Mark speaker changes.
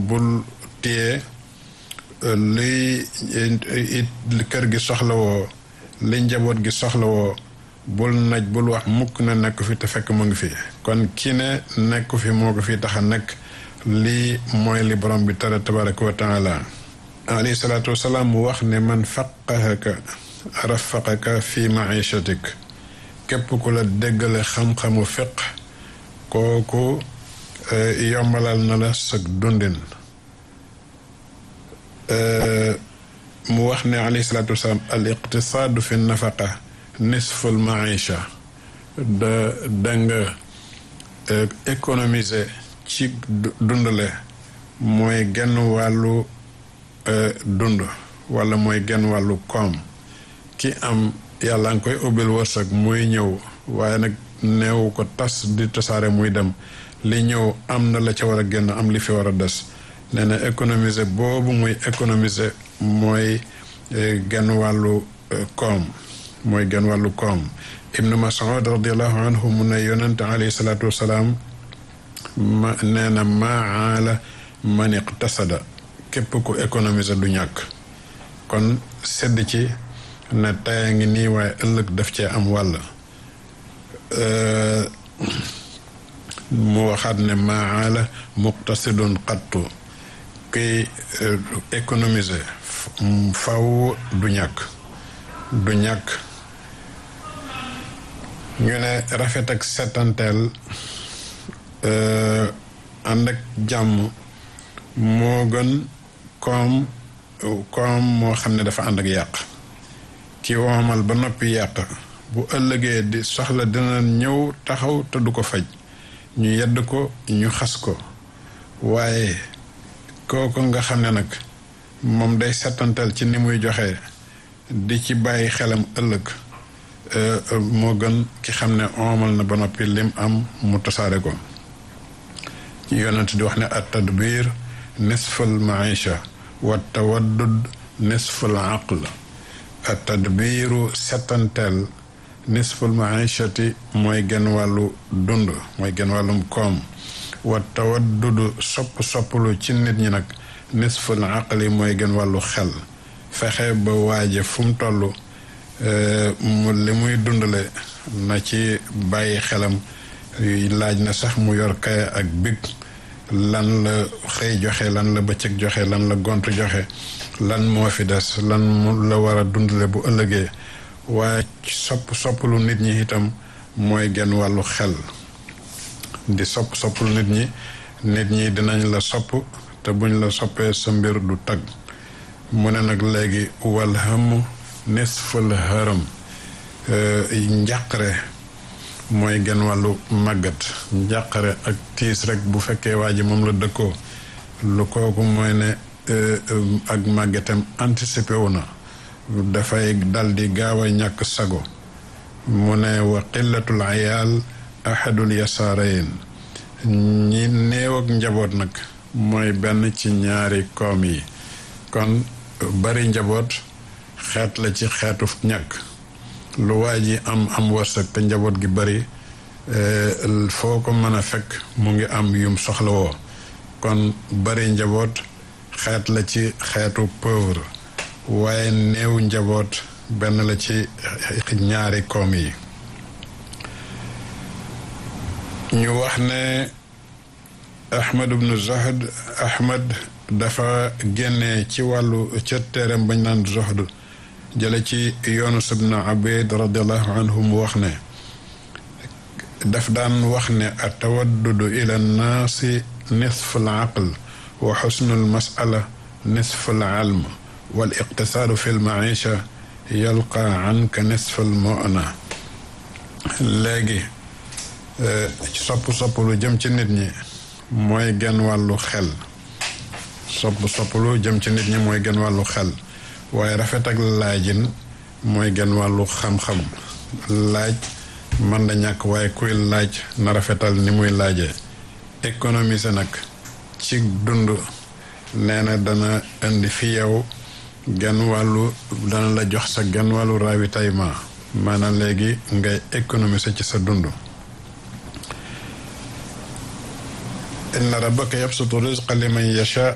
Speaker 1: bul téye li it kër gi soxlawoo li njaboot gi soxlawoo bul naj bul wax mukk na nekk fi te fekk mu ngi fi kon ki ne nekk fi moo ko fi tax a nekk lii mooy li borom bi tere tabaraka wa taala alayhi salaatu wasalaam mu wax ne man faqahaka rafaqaka fi maishatik képp ku la déggale xam-xamu fiq kooku yombalal na la sag dundin mu wax ne alayhi salaatu wasalaam al iqtisaadu fi nafaqa nisful maisha da da nga économiser ci dundale mooy genn wàllu dund wala mooy genn wàllu koom ki am yàlla nga koy ubbil wërsëg muy ñëw waaye nag neewu ko tas di tasaare muy dem li ñëw am na la ca war a génn am li fi war a des nee na économiser boobu muy économiser mooy genn wàllu koom mooy genn wàllu koom ibnu mas'ud radiallahu anhu mu ne yonente alayhi salaatu wasalaam ma nee na maala man iqtasada képp ku économiser du ñàkk kon sedd ci ne taya ngi nii waaye ëllëg daf cee am wàll mu waxaat ne maala muqtasidun qattu kuy économiser faw du ñàkk du ñàkk ñu ne rafet ak setanteel ànd ak jàmm moo gën koom koom moo xam ne dafa ànd ak yàq ki woomal ba noppi yàq bu ëllëgee di soxla dina ñëw taxaw te du ko faj ñu yedd ko ñu xas ko waaye kooku nga xam ne nag moom day setantal ci ni muy joxe di ci bàyyi xelam ëllëg moo gën ki xam ne oomal na ba noppi lim am mu tasaare ko yonent di wax ne at tadbir nisful maisha wa tawaddud nisful aql at tadbiru setanteel nisful maishati mooy genn wàllu dund mooy genn wàllum koom wa tawaddudu sopp sopplu ci nit ñi nag nisful aqli mooy genn wàllu xel fexe ba waaje fu mu toll mu li muy dundale na ci bàyyi xelam laaj na sax mu yor kaya ak big lan la xëy joxe lan la bëccëg joxe lan la gont joxe lan moo fi des lan la war a dundale bu ëllëgee waaye sopp soppalu nit ñi itam mooy genn wàllu xel di sopp soppalu nit ñi nit ñi dinañ la sopp te buñ la soppee sa mbir du tag mu ne nag léegi wal hëmm nisful hërëm njàqare mooy genn wàllu màggat njàqare ak tiis rek bu fekkee waa ji moom la dëkkoo lu kooku mooy ne ak màggatam anticipé wu na dafay dal di gaaw a ñàkk sago mu ne wa qillatul ayaal ahadul yasaarayin ñi néew ak njaboot nag mooy benn ci ñaari koom yi kon bari njaboot xeet la ci xeetu ñàkk lu waa ji am am wërsëg te njaboot gi bari foo ko mën a fekk mu ngi am yum soxlawoo kon bari njaboot xeet la ci xeetu pauvre waaye néew njaboot benn la ci ñaari koom yi ñu wax ne ahmad ibnu zohd ahmad dafa génne ci wàllu ca téeram bañ naan zohd jële ci yunus ibnu abid radiallahu anhu mu wax ne daf daan wax ne a tawaddudu ila nnaasi nisfu l aql wa xusnu l masala nisfu l alm wal iqtisaadu fi l maisha yalqa anka nisfu l mona léegi sopp sopp lu jëm ci nit ñi mooy genn wàllu xel sopp sopp lu jëm ci nit ñi mooy genn wàllu xel waaye rafet ak laajin mooy genn wàllu xam-xam laaj man da ñàkk waaye kuy laaj na rafetal ni muy laajee économiser nag ci dund nee na dana indi fi yow genn wàllu dana la jox sa genn wàllu ravitaillement maanaam léegi ngay économiser ci sa dund inna rabbaka yabsutu rizqa liman yasha